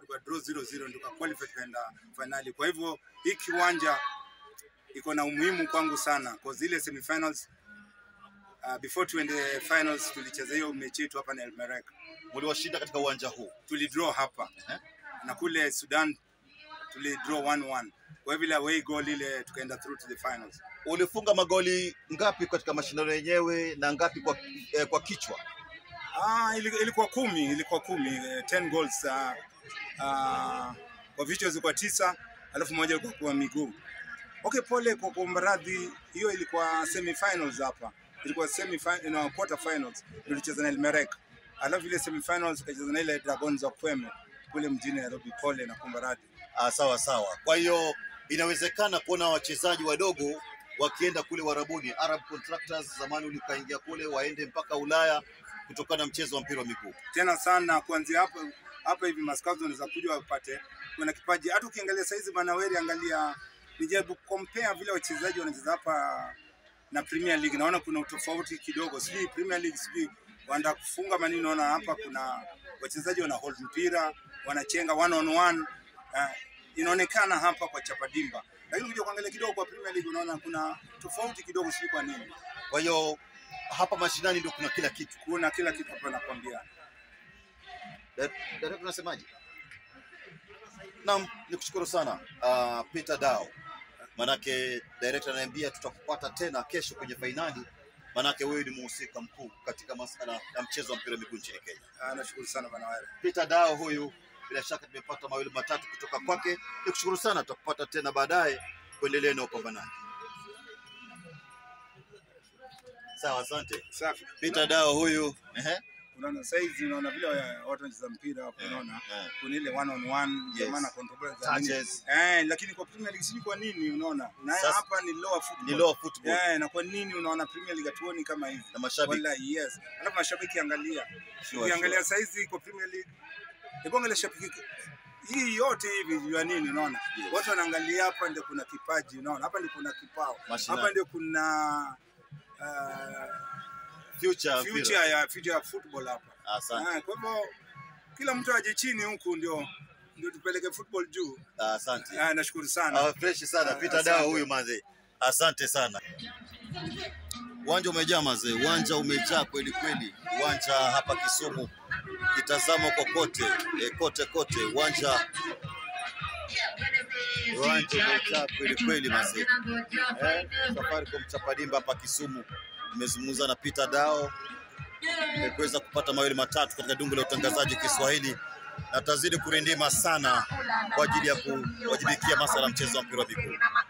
tuka draw 0-0 tuka qualify tukaenda finali. Kwa hivyo hii kiwanja iko na umuhimu kwangu sana kwa zile semifinals uh, before tuende finals tulicheza hiyo mechi yetu hapa na Elmerek. Mliwashinda katika uwanja huu. Tulidraw hapa Eh? na kule Sudan tulidraw 1-1. Kwa hivyo ile away goal ile tukaenda through to the finals. Ulifunga magoli ngapi katika mashindano yenyewe na ngapi kwa, eh, kwa kichwa? Ah, ili- ilikuwa kumi, ilikuwa kumi, eh, 10 goals uh, uh, kwa vichwa zilikuwa tisa, alafu moja ilikuwa kwa miguu. Okay, pole kwa kuomba radhi, hiyo ilikuwa semi finals hapa, ilikuwa semi fin no, quarter finals tulicheza na Elmerek, alafu ile semi finals tukacheza na ile Dragons wa Kweme kule mjini Nairobi. Pole na kuomba radhi. Ah, sawa sawa. Kwa hiyo inawezekana kuona wachezaji wadogo wakienda kule Warabuni, Arab Contractors, zamani ulikaingia kule, waende mpaka Ulaya kutokana na mchezo wa mpira wa miguu. tena sana kuanzia hapa hapa hivi maskauts wanaweza kuja wapate kuna kipaji. Hata ukiangalia saizi Banaweri, angalia nijaribu compare vile wachezaji wanacheza hapa na Premier League, naona kuna utofauti kidogo. Sijui Premier League, sijui wanda kufunga manini, naona hapa kuna wachezaji wana hold mpira, wanachenga one on one. Uh, inaonekana hapa kwa Chapadimba, lakini ukija kuangalia kidogo kwa Premier League unaona kuna tofauti kidogo, sijui kwa nini. Kwa hiyo hapa mashinani ndio kuna kila kitu. Kuna kila kitu hapa nakwambia. Director unasemaje? Naam, nikushukuru sana uh, Peter Dao, manake director ananiambia tutakupata tena kesho kwenye fainali, manake wewe ni mhusika mkuu katika masala ya mchezo wa mpira wa miguu nchini Kenya. Ah, nashukuru sana Banaweri. Peter Dao huyu, bila shaka tumepata mawili matatu kutoka kwake. Nikushukuru sana, tutakupata tena baadaye kuendelea na upambanaji. Sawa, asante Safi. Peter Dao huyu. Ehe. unaona saizi unaona vile wa- watu wanacheza mpira hapo unaona Eh. kuna ile one on one Yes. jamaa na control za nini Touches. eh lakini kwa Premier League sijui kwa nini unaona na Sasa- hapa ni lower football Ni lower football eh na kwa nini unaona Premier League hatuoni kama hivi na mashabiki. wallahi yes alafu mashabiki angalia Sure, ukiangalia saizi kwa Premier League hebu angalia shabiki hii yote hivi ya nini unaona Yes. watu wanaangalia hapa ndio kuna kipaji unaona hapa ndio kuna kipao Mashinani. hapa ndio kuna uh, Future ya mpira. future ya future ya football hapa Asante. Ah, kwa hivyo kila mtu aje chini huku ndio ndio tupeleke football juu. Asante. Ah, nashukuru sana. Ah, fresh sana Ah, Peter asante. Dawa huyu mazee, asante sana. Uwanja umejaa mazee, uwanja umejaa kweli kweli, uwanja hapa Kisumu kitazama kokote e, kote kote, uwanja uwanja umejaa kweli kweli mazee. Eh, Safaricom Chapadimba hapa Kisumu, nimezungumza na Peter Dao eh, kuweza kupata mawili matatu katika dungu la utangazaji Kiswahili na tazidi kurindima sana kwa ajili ya kuwajibikia masala ya mchezo wa mpira wa miguu.